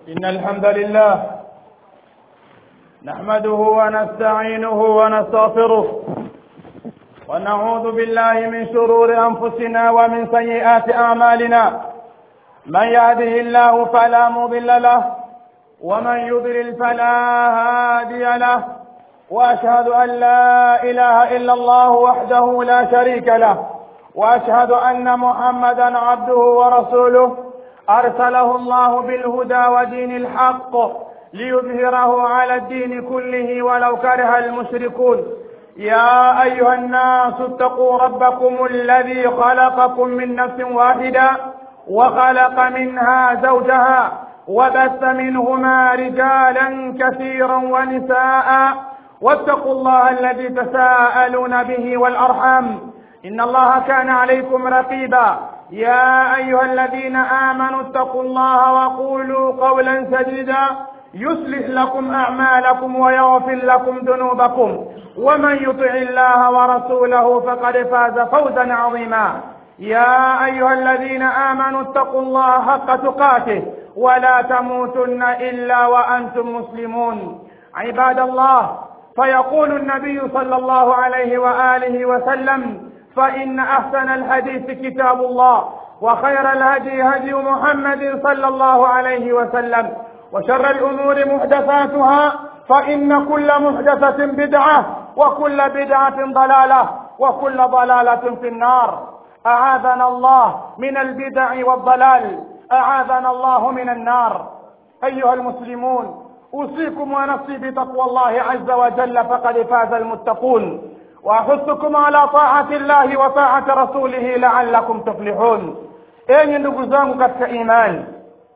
إن الحمد لله نحمده ونستعينه ونستغفره ونعوذ بالله من شرور أنفسنا ومن سيئات أعمالنا من يهده الله فلا مضل له ومن يضلل فلا هادي له وأشهد أن لا إله إلا الله وحده لا شريك له وأشهد أن محمدا عبده ورسوله أرسله الله بالهدى ودين الحق ليظهره على الدين كله ولو كره المشركون يا أيها الناس اتقوا ربكم الذي خلقكم من نفس واحدة وخلق منها زوجها وبث منهما رجالا كثيرا ونساء واتقوا الله الذي تساءلون به والأرحام إن الله كان عليكم رقيبا يا أيها الذين آمنوا اتقوا الله وقولوا قولا سديدا يصلح لكم أعمالكم ويغفر لكم ذنوبكم ومن يطع الله ورسوله فقد فاز فوزا عظيما يا أيها الذين آمنوا اتقوا الله حق تقاته ولا تموتن إلا وأنتم مسلمون عباد الله فيقول النبي صلى الله عليه وآله وسلم فإن أحسن الحديث كتاب الله وخير الهدي هدي محمد صلى الله عليه وسلم وشر الأمور محدثاتها فإن كل محدثة بدعة وكل بدعة ضلالة وكل ضلالة في النار أعاذنا الله من البدع والضلال أعاذنا الله من النار أيها المسلمون أوصيكم ونفسي بتقوى الله عز وجل فقد فاز المتقون واحثكم على طاعة الله وطاعة رسوله لعلكم تفلحون enyi ndugu zangu katika imani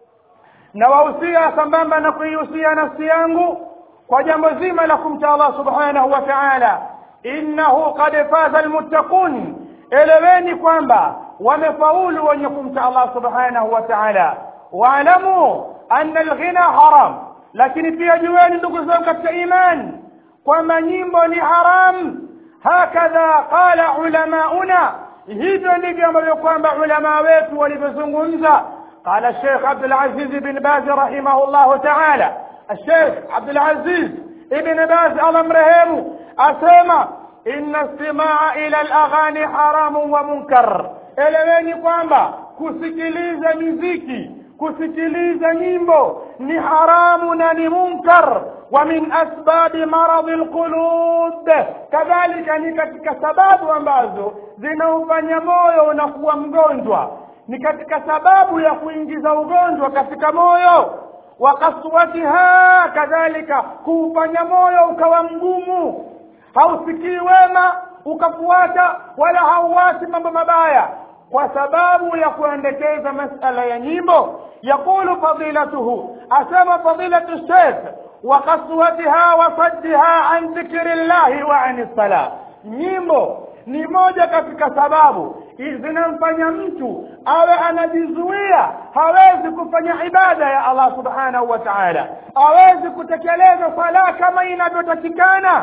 nawahusia sambamba na kuihusia nafsi yangu kwa jambo zima la kumcha allah subhanahu wa taala innahu qad faza almuttaqun eleweni kwamba wamefaulu wenye kumcha allah subhanahu wa taala waalamu anna alghina haram lakini pia jueni ndugu zangu katika imani kwamba nyimbo ni haramu hakadha qala ulamauna hivyo ndivyo ambavyo kwamba ulama wetu walivyozungumza قال الشيخ عبد العزيز بن باز رحمه الله تعالى الشيخ عبد العزيز ابن باز الله مرهمه أسمى إن استماع إلى الأغاني حرام ومنكر eleweni kwamba kusikiliza miziki kusikiliza nyimbo ni haramu na ni munkar wa min asbabi maradhi lqulub kadhalika ni katika sababu ambazo zinaufanya moyo unakuwa mgonjwa ni katika sababu ya kuingiza ugonjwa katika moyo wa kaswatiha kadhalika kuufanya moyo ukawa mgumu hausikii wema ukafuata wala hauwasi mambo mabaya kwa sababu ya kuendekeza masala ya nyimbo yaqulu fadilatuhu asema fadilatu sheikh wa kaswatiha wa saddiha an dhikri llahi wa ani sala nyimbo ni moja katika sababu zinamfanya mtu awe anajizuia hawezi kufanya ibada ya allah subhanahu wa taala hawezi kutekeleza sala kama inavyotakikana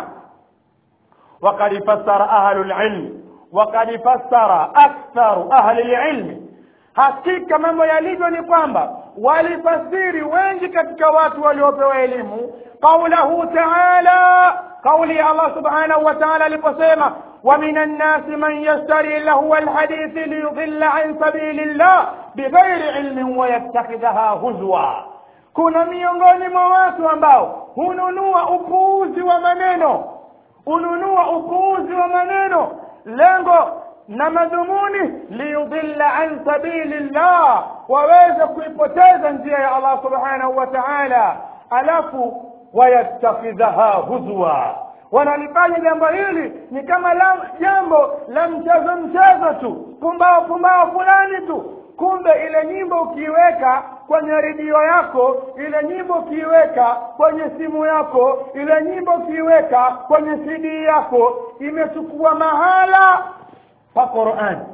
وقد فسر أهل العلم وقد فسر أكثر أهل العلم hakika mambo yalivyo ni kwamba walifasiri wengi katika watu waliopewa elimu qaulahu taala kauli ya allah subhanahu wa taala aliposema ومن الناس من يشتري لهو الحديث ليضل عن سبيل الله بغير علم ويتخذها هزوا kuna miongoni mwa watu ambao hununua upuuzi wa maneno hununua upuuzi wa maneno lengo na madhumuni liyudilla an sabili llah waweze kuipoteza njia ya allah subhanahu wa taala alafu wayattakhidhaha huzwa wanalifanya jambo hili ni kama la, jambo la mchezo mchezo tu pumbao pumbao fulani tu kumbe ile nyimbo ukiiweka kwenye redio yako ile nyimbo ukiiweka kwenye simu yako ile nyimbo ukiiweka kwenye cd yako imechukua mahala pa Qur'an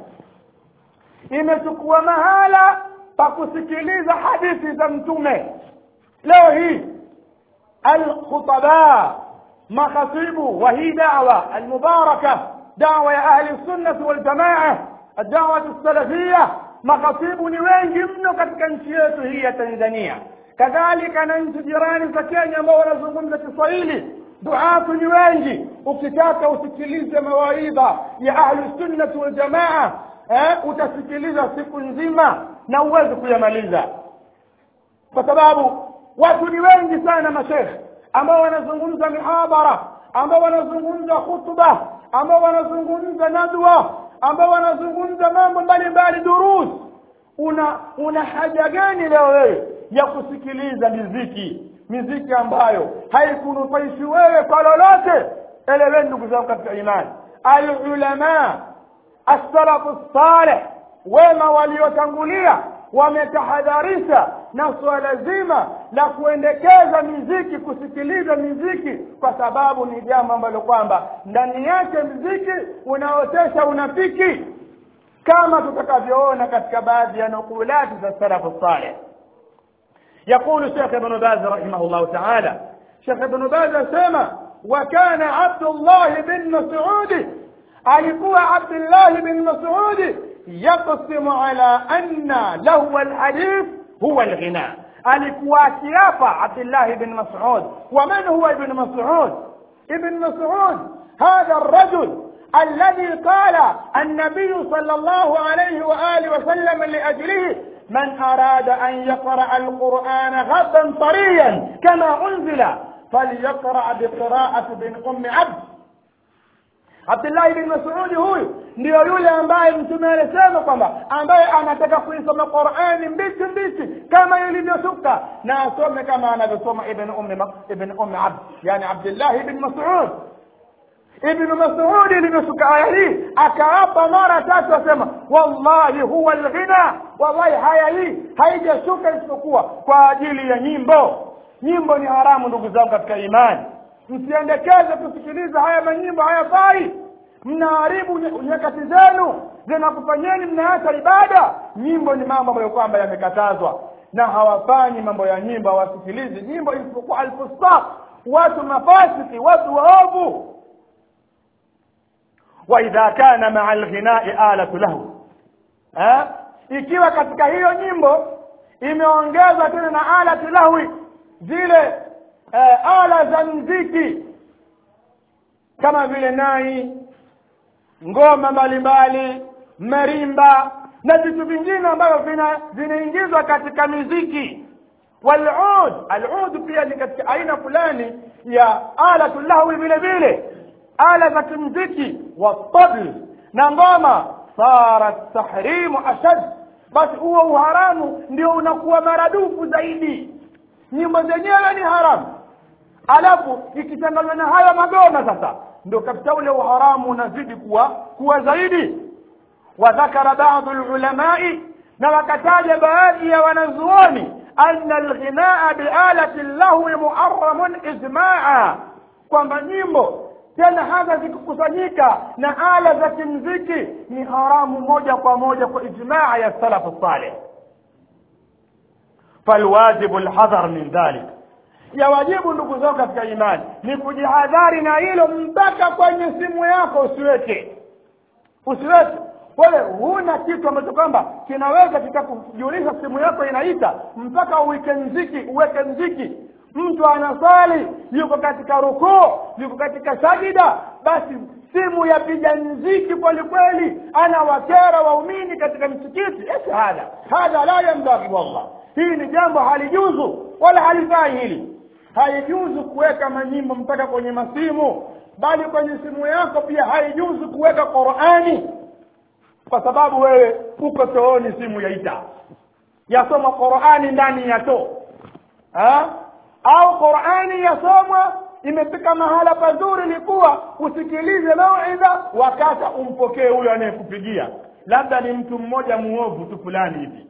imechukua mahala pa kusikiliza hadithi za mtume leo hii alkhutaba makhatibu wa hii dawa almubaraka dawa ya ahli sunnah wal jamaa الدعوة السلفية makhatibu ni wengi mno katika nchi yetu hii ya Tanzania kadhalika na nchi jirani za kenya ambao wanazungumza kiswahili duatu ni wengi ukitaka usikilize mawaidha ya ahlusunnati waljamaa eh, utasikiliza siku nzima na uwezi kuyamaliza kwa sababu watu ni wengi sana mashekhe ambao wanazungumza mihadhara ambao wanazungumza khutba ambao wanazungumza nadwa ambao wanazungumza mambo mbalimbali durus una una haja gani leo wewe ya kusikiliza miziki miziki ambayo haikunufaishi wewe kwa lolote eleweni ndugu zangu katika imani alulama assalafu saleh wema waliotangulia wametahadharisha na suala zima la kuendekeza miziki kusikiliza miziki kwa sababu ni jambo ambalo kwamba ndani yake mziki unaotesha unafiki kama tutakavyoona katika baadhi ya nukulati za salafu saleh يقول شيخ ابن باز رحمه الله تعالى شيخ ابن باز سمع وكان عبد الله بن مسعود alikuwa abdullahi bin masudi yaqsimu ala anna lahu alhadith huwa alghina alikuwa akiapa abdullahi bin masud waman huwa ibn masud ibn masud hadha الرجل الذي قال النبي صلى الله عليه وآله وسلم لأجله من أراد أن يقرأ القرآن غدا طريا كما أنزل فليقرأ بقراءة بن أم عبد abdullahi bin masudi huyu ndiyo yule ambaye mtume alisema kwamba ambaye anataka kuisoma qurani mbichi mbichi kama ilivyoshuka na asome kama anavyosoma ibn ummi ibn ummi abd yani abdullahi bin masud ibn masudi ilivyoshuka aya hii akaapa mara tatu asema wallahi huwa lghina wallahi haya hii haijashuka isipokuwa kwa ajili ya nyimbo nyimbo ni haramu ndugu zangu katika imani msiendekeze kusikiliza haya manyimbo hayafai mnaharibu nyakati zenu zinakufanyeni mnaacha ibada nyimbo ni mambo ambayo kwamba yamekatazwa na hawafanyi mambo ya nyimbo hawasikilizi nyimbo isipokuwa alfusaq watu mafasiki watu waovu waidha kana maa lghinai alatu lahu eh? ikiwa katika hiyo nyimbo imeongezwa tena na alatu lahwi zile eh, ala za mziki kama vile nai ngoma mbalimbali marimba na vitu vingine ambavyo vinaingizwa katika miziki walud alud pia ni katika aina fulani ya alatu lahwi vile vile ala za kimziki watabl na ngoma sarat tahrimu ashad basi huo uharamu ndio unakuwa maradufu zaidi nyimbo zenyewe ni haramu alafu ikichanganywa na haya magoma sasa ndio kabisa ule uharamu unazidi kuwa kuwa zaidi wadhakara baadhi lulamai na wakataja baadhi ya wanazuoni anna alghinaa bialati llahwi muharamun ijmaa kwamba nyimbo tena hata zikikusanyika na ala za kimziki ni haramu moja kwa moja kwa ijmaa ya salafu saleh falwajibu lhadhar min dhalik ya wajibu ndugu zao katika imani ni kujihadhari na hilo mpaka kwenye simu yako usiweke usiweke wewe huna kitu ambacho kwamba kinaweza kikakujulisha simu yako inaita mpaka uweke mziki uweke mziki mtu anasali yuko katika rukuu yuko katika sajida basi simu yapiga mziki kweli kweli anawakera waumini katika msikiti esi hadha hadha la yambaghi wallah hii ni jambo halijuzu wala halifai hili haijuzu kuweka manyimbo mpaka kwenye masimu bali kwenye simu yako pia haijuzu kuweka qurani kwa sababu wewe uko chooni simu yaita yasoma qurani ndani ya too au qurani yasomwa imefika mahala pazuri likuwa usikilize mauidha wakata umpokee huyo anayekupigia labda ni mtu mmoja muovu tu fulani hivi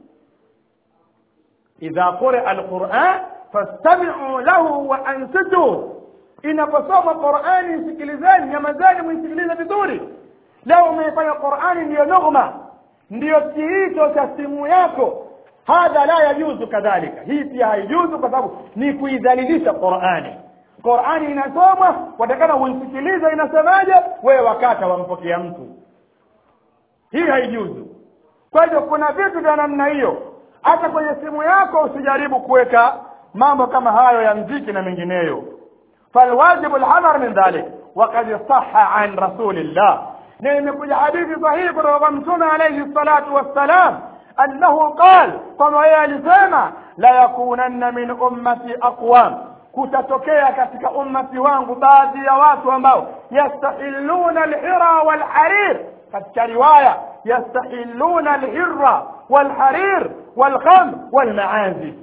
idha quria alquran fastamiu lahu wa ansitu inaposoma qurani isikilizeni nyamazeni mwisikilize vizuri leo umeifanya qurani ndiyo nugma ndiyo kiito cha simu yako hadha la yajuzu kadhalika hii pia haijuzu kwa sababu ni kuidhalilisha qurani qurani inasomwa watakana uisikilize inasemaje wewe wakata wampokea mtu hii haijuzu kwa hivyo kuna vitu vya namna hiyo hata kwenye simu yako usijaribu kuweka mambo kama hayo ya mziki na mengineyo falwajibu alhadar min dhalik وقد صح عن رسول الله نعم حديث صحيح رغم عليه الصلاة والسلام أنه قال كما يلزم لا يكونن من أمتي أقوام kutatokea katika ummati wangu baadhi ya watu ambao yastahilluna alhira walharir katika riwaya yastahilluna alhirra walharir walkham walmaazif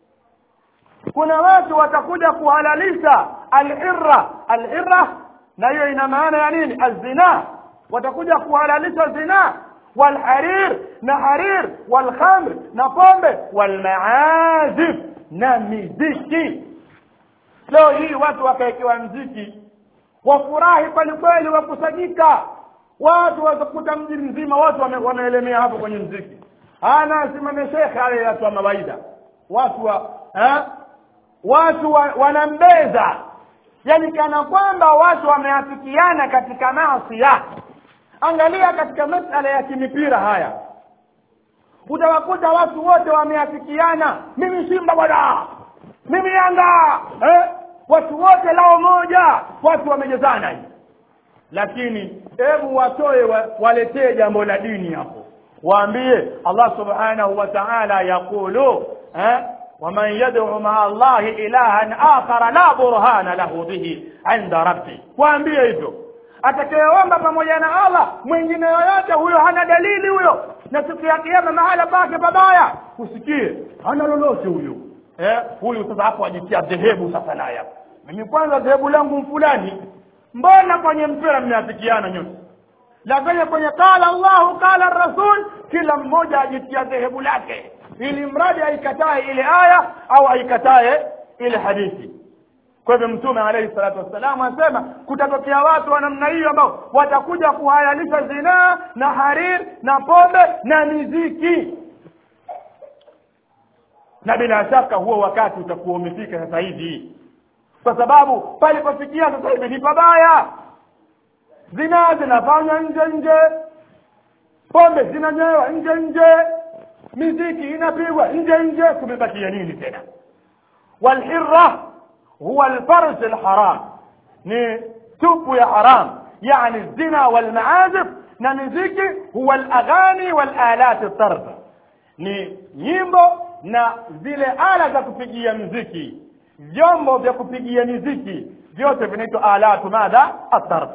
kuna watu watakuja kuhalalisha alhirra alhirra na hiyo ina maana ya nini alzina watakuja kuhalalisha zina walharir na harir walkhamr na pombe walmaazif na miziki leo hii watu wakaekewa mziki wafurahi kweli kweli wakusanyika watu watakuta mji mzima watu wame- wameelemea hapo kwenye mziki ana simame shekhe ale watu wa mawaida watu wa eh? watu wa, wanambeza yani kana kwamba watu wameafikiana katika maasiya angalia katika masala ya kimipira haya utawakuta watu wote wameafikiana mimi simba bwana mimi yanga eh? watu wote lao moja watu wamejezana hivi lakini hebu watoe wa, waletee jambo la dini hapo waambie allah subhanahu wa ta'ala yaqulu eh? ومن يدعو مع الله إلها آخر لا برهان له به عند ربه waambie hivyo atakayeomba pamoja na allah mwingine yoyote huyo hana dalili huyo na siku ya kiama mahala pake pabaya usikie hana lolote huyo eh huyu sasa hapo ajitia dhehebu sasa naye hapo mimi kwanza dhehebu langu fulani mbona kwenye mpira mmeafikiana nyote lakini kwenye qala Allahu qala rasul kila mmoja ajitia dhehebu lake ili mradi aikatae ile aya au aikatae ile hadithi kwa hivyo mtume alayhi salatu wassalam anasema kutatokea watu wa namna hiyo ambao watakuja kuhalalisha zinaa na harir na pombe na miziki na bila shaka huo wakati utakuwa umefika sasa hivi kwa sababu palipofikia sasa hivi ni pabaya zinaa zinafanywa nje nje pombe zinanywewa nje nje miziki inapigwa nje nje kumebakia nini tena walhirra huwa alfarj alharam ni tupu ya haram yani zina walmaazif na miziki huwa alaghani walalat tarb ni nyimbo na zile ala za kupigia mziki vyombo vya kupigia miziki vyote vinaitwa alatu madha atarb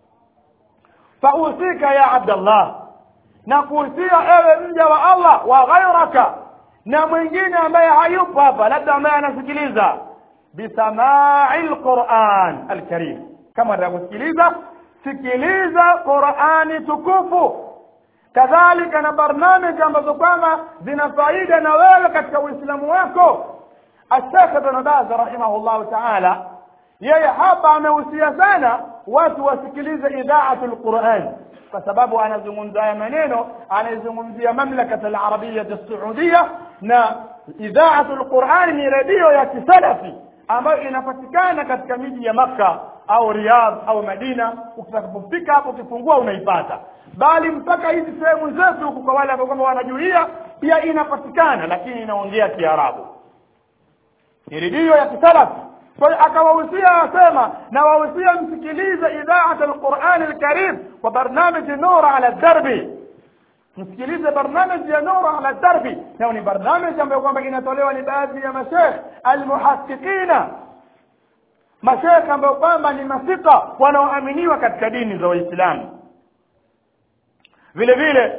fausika ya abdallah na kuhusia ewe mja wa allah wa ghairaka na mwingine ambaye hayupo hapa labda ambaye anasikiliza bisamai lquran alkarim kama atakusikiliza sikiliza qurani tukufu kadhalika na barnamiji ambazo kwamba zina faida na wewe katika uislamu wako ashekh ibn baz rahimahullahu taala yeye hapa amehusia sana watu wasikilize idhaatu lquran kwa sababu anazungumza haya maneno anazungumzia mamlakat alarabiyat alsaudia na idhaatu lqurani ni redio ya kisalafi ambayo inapatikana katika miji ya makka au riyadh au madina utakapofika hapo ukifungua unaipata bali mpaka hizi sehemu zetu huku kwa wale ambao kwamba wanajuia pia inapatikana lakini inaongea kiarabu ni redio ya kisalafi kwa hiyo akawahusia asema na wahusia msikilize idhaat alquran alkarim wa barnamiji nura ala darbi msikilize barnamiji ya nura ala darbi nao ni barnamiji ambayo kwamba inatolewa ni baadhi ya mashekh almuhaqiqina mashekh ambayo kwamba ni masika wanaoaminiwa katika dini za waislamu vile vile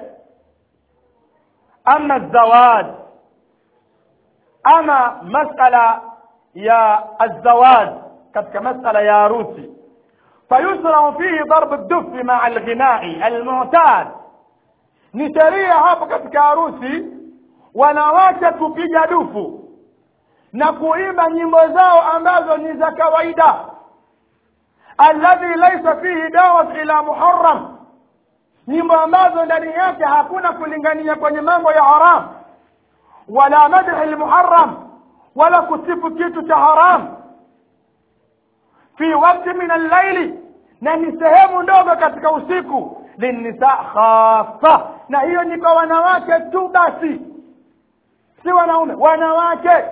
ama zawad ama masala ya الزواج katika masala ya harusi فيشرع فيه ضرب الدف مع الغناء المعتاد ni sheria hapo katika harusi wanawake kupiga dufu na kuimba nyimbo zao ambazo ni za kawaida alladhi laysa fihi dawat ila muharram nyimbo ambazo ndani yake hakuna kulingania kwenye mambo ya haram wala madhi almuharram wala kusifu kitu cha haram fi wakti min allaili na ni sehemu ndogo katika usiku linnisa khasa na hiyo ni kwa wanawake tu basi si wanaume wanawake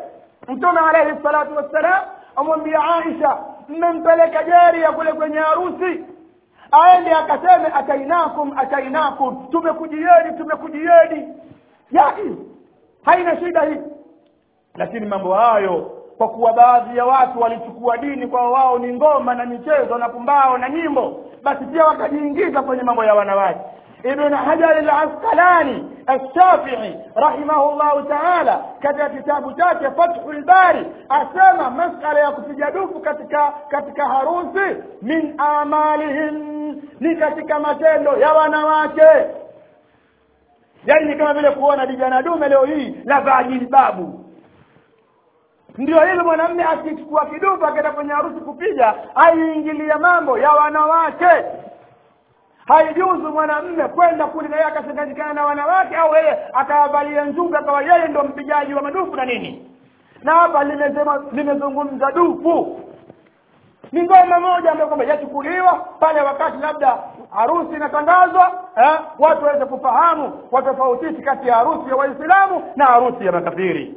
mtume alayhi salatu wassalam amwambia aisha mmempeleka jaria kule kwenye harusi aende akaseme atainakum atainakum tumekujieni tumekujieni yaki haina shida hii lakini mambo hayo kwa kuwa baadhi ya watu walichukua dini kwa wao ni ngoma na michezo na pumbao na nyimbo basi pia wakajiingiza kwenye mambo ya wanawake ابن حجر العسقلاني الشافعي رحمه الله تعالى katika kitabu chake Fathul Bari asema masala ya kupiga dufu katika katika harusi min amalihim ni katika matendo ya wanawake yaani ni kama vile kuona dijana dume leo hii la vaa jilbabu ndio hilo mwanamme akichukua kidufu akaenda kwenye harusi kupiga aiingilia mambo ya wanawake haijuzu mwanamme kwenda kule na yeye akachanganyikana na wanawake au yeye akawavalia njuga akawa yeye ndo mpigaji wa madufu na nini na hapa limesema limezungumza dufu ni ngoma moja ambayo kwamba yachukuliwa pale wakati labda harusi inatangazwa eh, watu waweze kufahamu watofautisha kati ya harusi ya waislamu na harusi ya makafiri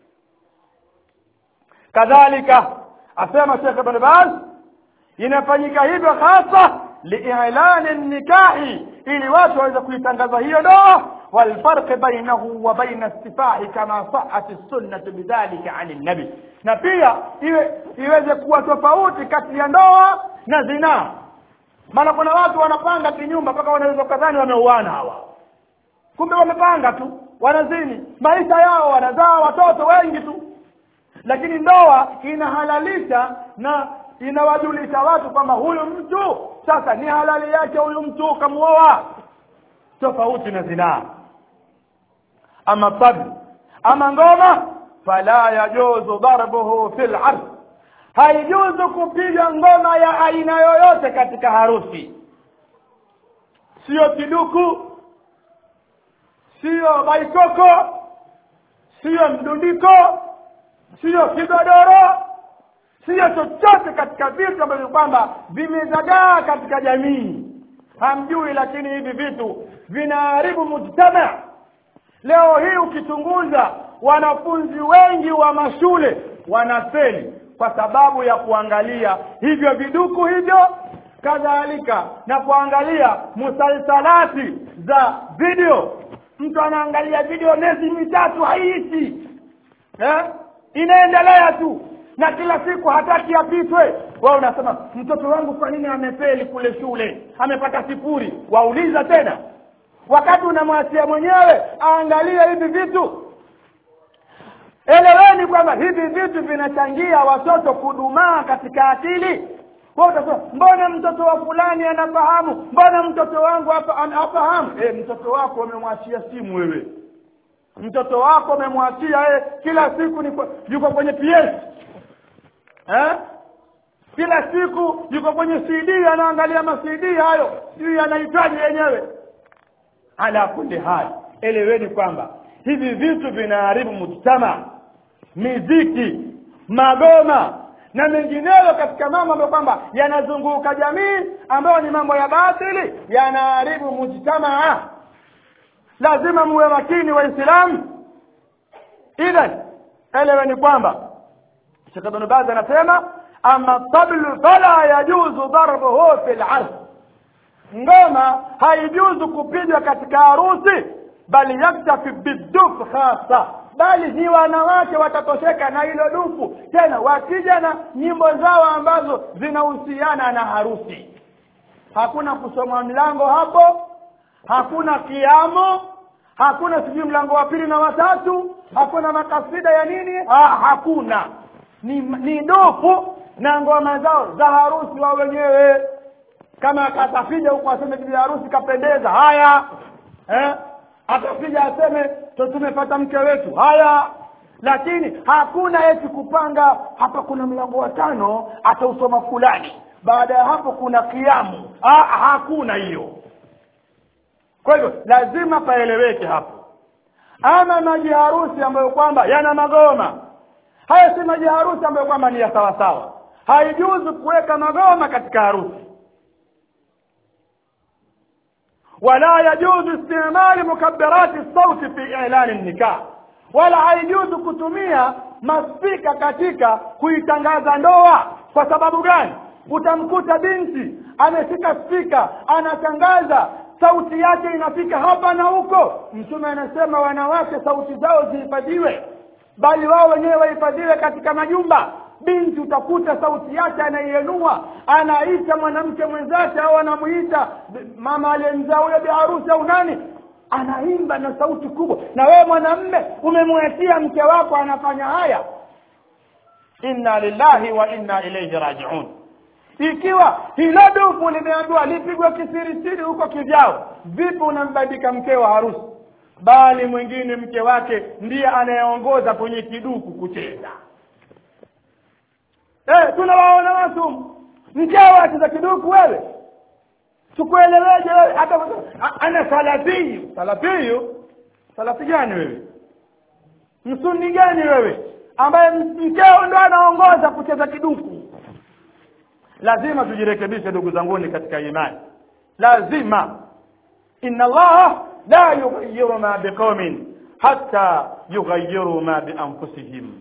kadhalika asema Sheikh Ibn Baz inafanyika hivyo hasa liilani nikahi ili watu waweze kuitangaza hiyo ndoa والفرق بينه وبين السفاح كما صحت السنة بذلك عن النبي na pia iwe iweze kuwa tofauti kati ya ndoa na zinaa maana kuna watu wanapanga kinyumba mpaka wanaweza kadhani wameuana hawa kumbe wamepanga tu wanazini maisha yao wanazaa watoto wengi tu lakini ndoa inahalalisha na inawajulisha watu kwamba huyu mtu sasa ni halali yake huyu mtu kamuoa tofauti na zinaa ama tabi ama ngoma fala yajuzu darbuhu fil ard haijuzu kupiga ngoma ya aina yoyote katika harusi sio kiduku sio baikoko sio mdundiko sio kigodoro sio chochote katika vitu ambavyo kwamba vimezagaa katika jamii hamjui lakini hivi vitu vinaharibu mujtama leo hii ukichunguza wanafunzi wengi wa mashule wanafeli kwa sababu ya kuangalia hivyo viduku hivyo kadhalika na kuangalia musalsalati za video mtu anaangalia video miezi mitatu haiishi eh? inaendelea tu na kila siku hataki apitwe wao unasema mtoto wangu kwa nini amefeli kule shule amepata sifuri wauliza tena wakati unamwachia mwenyewe aangalie hivi vitu eleweni kwamba hivi vitu vinachangia watoto kudumaa katika akili wewe utasema mbona mtoto wa fulani anafahamu mbona mtoto wangu hapa anafahamu eh mtoto wako umemwachia simu wewe mtoto wako umemwachia eh kila siku ni yuko kwenye PS eh kila siku yuko kwenye CD anaangalia ma CD hayo sijui anahitaji yenyewe ala kulli hali eleweni kwamba hivi vitu vinaharibu mujtama miziki magoma na mengineyo katika mambo ambayo kwamba yanazunguka jamii ambayo ni mambo ya batili yanaharibu mujtamaa lazima muwe makini waislamu idhan eleweni kwamba Sheikh Ibn Baz anasema ama tablu fala yajuzu darbuhu fil ard ngoma haijuzu kupigwa katika harusi bali yaktafi biduf khasa bali ni wanawake watatosheka na hilo dufu tena wakija na nyimbo zao ambazo zinahusiana na harusi hakuna kusoma mlango hapo hakuna kiamo hakuna sijui mlango wa pili na watatu hakuna makasida ya nini ha, hakuna ni, ni dufu na ngoma zao za harusi wao wenyewe kama akatafija huko aseme bibi harusi kapendeza haya eh? atafija aseme to tumepata mke wetu haya lakini hakuna eti kupanga hapa kuna mlango wa tano atausoma fulani baada ya hapo kuna kiamu ha, hakuna hiyo kwa hivyo lazima paeleweke hapo ama maji harusi ambayo kwamba yana magoma haya si maji harusi ambayo kwamba ni ya sawasawa haijuzu kuweka magoma katika harusi ولا يجوز استعمال مكبرات الصوت في إعلان النكاح wala haijuzu kutumia maspika katika kuitangaza ndoa kwa sababu gani utamkuta binti ameshika spika anatangaza sauti yake inafika hapa na huko mtume anasema wanawake sauti zao zihifadhiwe bali wao wenyewe wahifadhiwe katika majumba binti utakuta sauti yake anaienua anaita mwanamke mwenzake au anamuita mama aliyemzaa huyo biharusi au nani anaimba na sauti kubwa na wewe mwanamme umemwachia mke wako anafanya haya inna lillahi wa inna ilaihi rajiun ikiwa hilo dufu limeambiwa lipigwe kisirisiri huko kivyao vipi unambandika mkeo wa harusi bali mwingine mke wake ndiye anayeongoza kwenye kiduku kucheza eh tunawaona watu mkeo acheza kiduku wewe tukueleweje wewe hata ana salafiyu salafiyu salafi gani wewe msuni gani wewe ambaye mkeo ndo anaongoza kucheza kiduku lazima tujirekebishe ndugu zanguni katika imani lazima inna allaha la yughayyiru ma biqaumin hatta yughayyiru ma bianfusihim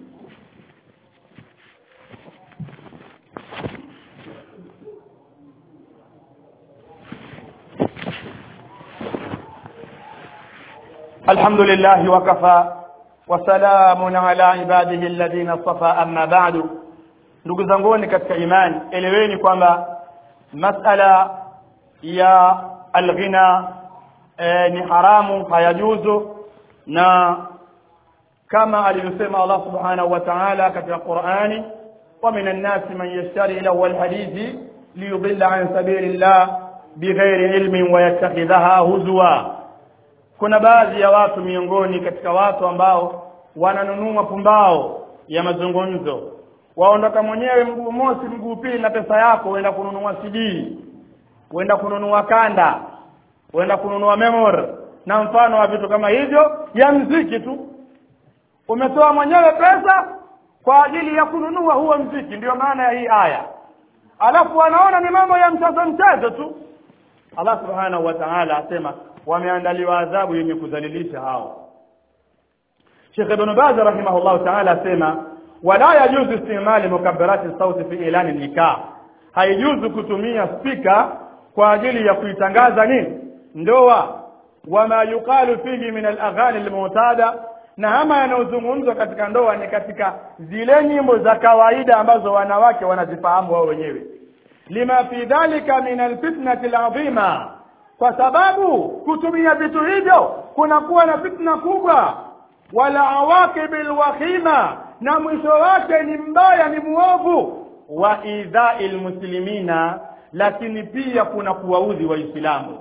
الحمد لله وكفى وسلام على عباده الذين اصطفى أما بعد ndugu zanguni katika imani eleweni kwamba masala ya alghina e, ni haramu hayajuzu na kama alivyosema Allah subhanahu wa ta'ala katika Qur'ani wa minan nasi man yashtari lahu alhadithi liyudilla an sabilillah bighairi ilmin wa yattakhidhaha huzwa kuna baadhi ya watu miongoni katika watu ambao wananunua pumbao ya mazungumzo waondoka mwenyewe mguu mosi mguu pili na pesa yako uenda kununua CD uenda kununua kanda uenda kununua memory na mfano wa vitu kama hivyo ya mziki tu umetoa mwenyewe pesa kwa ajili ya kununua huo mziki ndiyo maana ya hii aya alafu wanaona ni mambo ya mchezo mchezo tu Allah subhanahu wa ta'ala asema wameandaliwa adhabu yenye kudhalilisha hao Sheikh Ibn Baz rahimahullah ta'ala asema wala yajuzu istimali mukabbarati sauti fi ilani nikah haijuzu kutumia spika kwa ajili ya kuitangaza nini ndoa wama yuqalu fihi min al-aghani al-mu'tada na ama yanayozungumzwa katika ndoa ni katika zile nyimbo za kawaida ambazo wanawake wanazifahamu wao wenyewe lima fi dhalika min alfitnati alazima kwa sababu kutumia vitu hivyo kunakuwa na fitna kubwa wala awaqibil wakhima na mwisho wake ni mbaya ni muovu wa idha'il muslimina lakini pia kuna kuwaudhi waislamu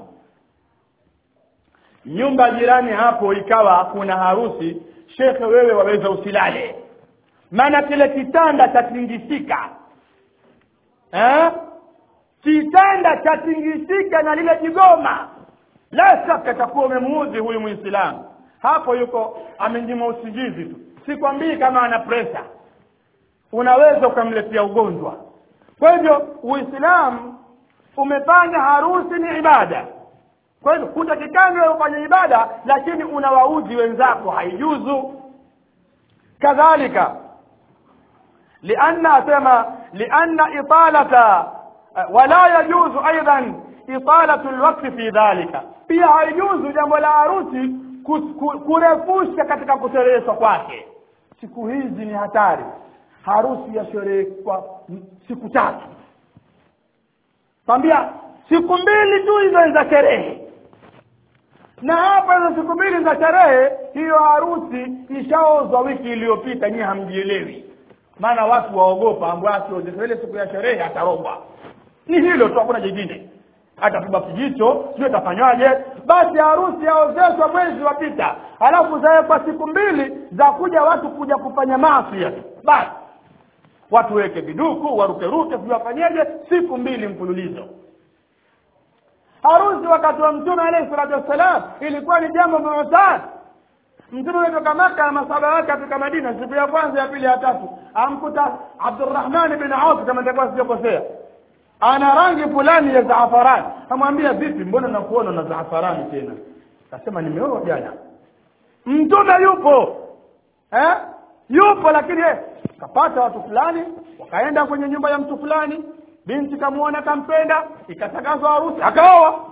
nyumba jirani hapo ikawa kuna harusi shekhe wewe waweza usilale maana kile kitanda chatingisika eh kitanda chatingisika na lile jigoma la shaka takuwa umemuudhi huyu muislamu hapo yuko amenyima usingizi tu sikwambii kama ana presa unaweza ukamletea ugonjwa kwa hivyo uislamu umefanya harusi ni ibada kwa hivyo hutakikani wewe ufanye ibada lakini unawaudhi wenzako haijuzu kadhalika lianna asema lianna italata wala yajuzu aidan italatu alwaqti fi dhalika pia haijuzu jambo la harusi kurefusha katika kushereheshwa kwake siku hizi ni hatari harusi ya sherehe kwa siku tatu kwambia siku mbili tu hizo za sherehe na hapa hizo siku mbili za sherehe hiyo harusi ishaozwa wiki iliyopita nyie hamjielewi maana watu waogopa ambao ile siku ya sherehe atarogwa ni hilo tu hakuna jingine atapigwa kijicho sio atafanywaje basi harusi yaozeshwa mwezi wapita alafu zawekwa siku mbili za kuja watu kuja kufanya maasi basi watu weke viduku warukeruke sijui wafanyeje siku mbili mfululizo harusi wakati wa mtume alayhi salatu wassalam ilikuwa ni jambo muhtaji mtume ametoka maka na masaba wake afika madina siku ya kwanza ya pili ya tatu amkuta abdurrahman bin auf kama nitakuwa sijakosea ana rangi fulani ya zaafarani amwambia vipi mbona nakuona na zaafarani tena akasema nimeoa jana mtume yupo eh? yupo lakini eh, kapata watu fulani wakaenda kwenye nyumba ya mtu fulani binti kamwona kampenda ikatangazwa harusi akaoa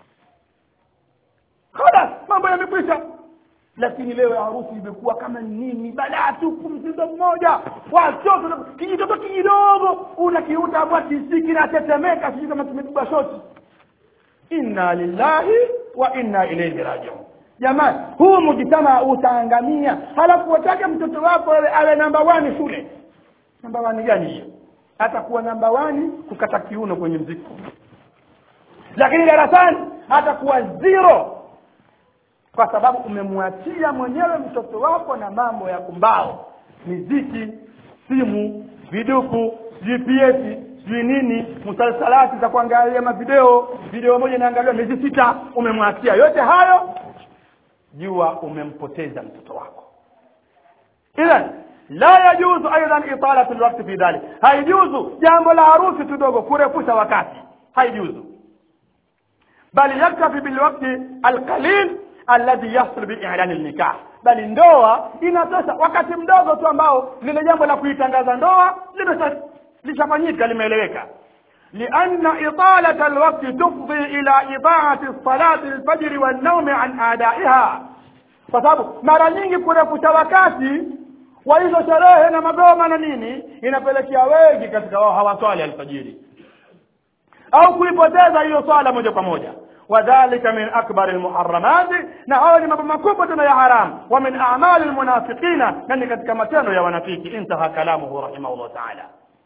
khalas mambo yamekwisha lakini leo harusi imekuwa kama nini balaa tupu mzigo mmoja watoto kijitoto kidogo unakiuta hapa kisi kinatetemeka sijui kama kimepigwa shoti inna lillahi wa inna ilaihi rajiun jamani huu mujitama utaangamia halafu watake mtoto wako awe, awe namba wani shule namba wani gani hiyo atakuwa namba wani kukata kiuno kwenye mziki lakini darasani atakuwa zero kwa sababu umemwachia mwenyewe mtoto wako na mambo ya kumbao miziki simu viduku gps sijui nini msalsalati za kuangalia mavideo video moja inaangaliwa miezi sita umemwachia yote hayo jua umempoteza mtoto wako idhan la yajuzu aidan italatu lwakti fi dhalik haijuzu jambo la harusi tudogo kurefusha wakati haijuzu bali yaktafi bilwakti alqalil alladhi yahsul biilani lnikah bali ndoa inatosha wakati mdogo tu ambao lile jambo la kuitangaza ndoa lishafanyika limeeleweka لأن إطالة الوقت تفضي إلى إضاعة الصلاة الفجر والنوم عن أدائها فsababu mara nyingi kurefusha wakati wa hizo sherehe na magoma na nini inapelekea wengi katika wao hawaswali alfajiri au kuipoteza hiyo swala moja kwa moja wadhalika min akbari lmuharamati na hayo ni mambo makubwa tena ya haram wa min amali lmunafiqina na ni katika matendo ya wanafiki intaha kalamuhu rahimahullah taala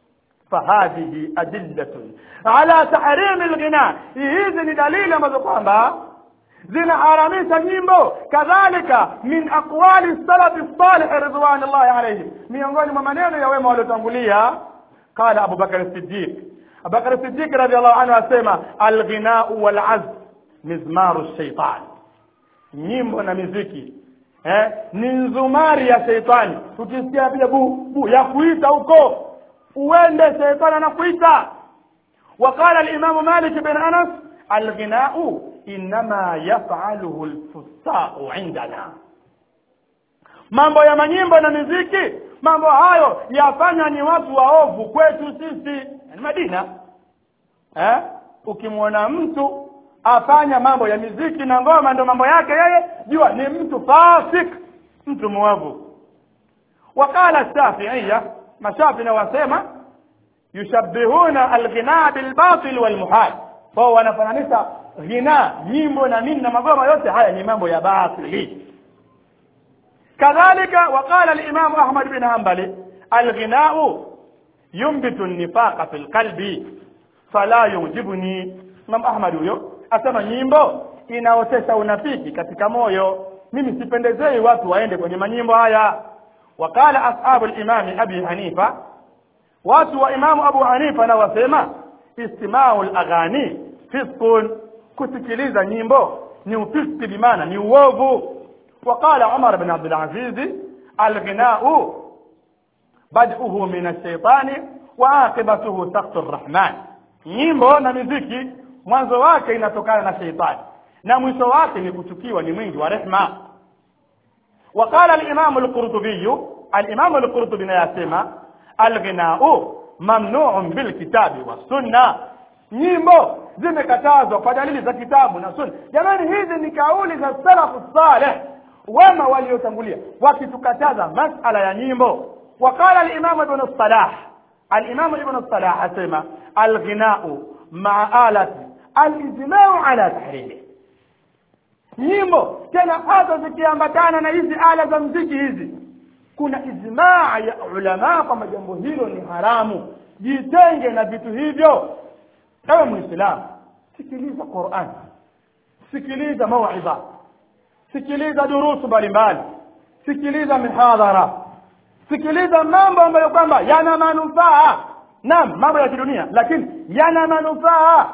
فهذه أدلة على تحريم الغناء hizi ni dalili ambazo kwamba zinaharamisha nyimbo kadhalika min aqwali salafi salih ridwanullahi alayhim miongoni mwa maneno ya wema waliotangulia qala Abu Bakar Siddiq Abu Bakar Siddiq radhiallahu anhu asema alghinau walazf mizmaru shaitan nyimbo na miziki eh, ni nzumari ya sheitani tukisikia pia bu, bu ya kuita huko uende sheitani anakuita وقال الإمام مالك بن أنس الغناء إنما يفعله الفساق عندنا mambo ya manyimbo na miziki mambo hayo yafanya ni watu waovu kwetu sisi ni madina eh? ukimwona mtu afanya mambo ya miziki na ngoma ndo mambo yake yeye jua ni mtu fasik mtu mwovu waqala shafiiya mashafi na wasema yushabbihuna alghina bilbatil walmuhal kwao wanafananisha ghina nyimbo na nini na magoma yote haya ni mambo ya batili kadhalika waqala alimamu ahmad bin hanbali alghinau yumbitu nifaqa fi lqalbi fala yujibuni imam ahmad huyo asema nyimbo inaotesha unafiki katika moyo mimi sipendezei watu waende kwenye manyimbo haya waqala ashabu limami abi hanifa watu wa imamu abu hanifa na wasema istimau laghani fiskun kusikiliza nyimbo ni ufiski bimaana ni uovu وقال عمر بن عبد العزيز الغناء بدءه من الشيطان وعاقبته سخط الرحمن nyimbo na miziki mwanzo wake inatokana na sheitani na mwisho wake ni kuchukiwa ni mwingi wa rehma وقال الإمام القرطبي الإمام القرطبي يسمى الغناء ممنوع بالكتاب والسنة nyimbo zimekatazwa kwa dalili za kitabu na sunna jamani hizi ni kauli za salafu saleh wema waliotangulia wakitukataza masala ya nyimbo وقال الإمام ابن الصلاح الإمام ابن الصلاح أسمى الغناء مع آلة الإجماع على تحريمه nyimbo tena hata zikiambatana na hizi ala za mziki hizi kuna ijmaa ya ulamaa kwamba jambo hilo ni haramu jitenge na vitu hivyo ewe mwislamu sikiliza quran sikiliza mauidha sikiliza durusu mbalimbali sikiliza mihadhara sikiliza mambo ambayo kwamba yana manufaa naam mambo ya kidunia lakini yana manufaa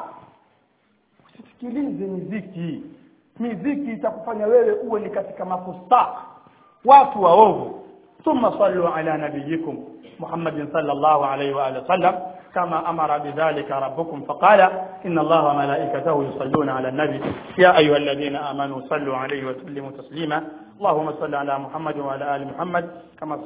usisikilize miziki miziki itakufanya wewe uwe ni katika mafustak watu waovu ثم صلوا على نبيكم محمد صلى الله عليه وآله وسلم كما أمر بذلك ربكم فقال إن الله وملائكته يصلون على النبي يا أيها الذين آمنوا صلوا عليه وسلموا تسليما اللهم صل على محمد وعلى آل محمد كما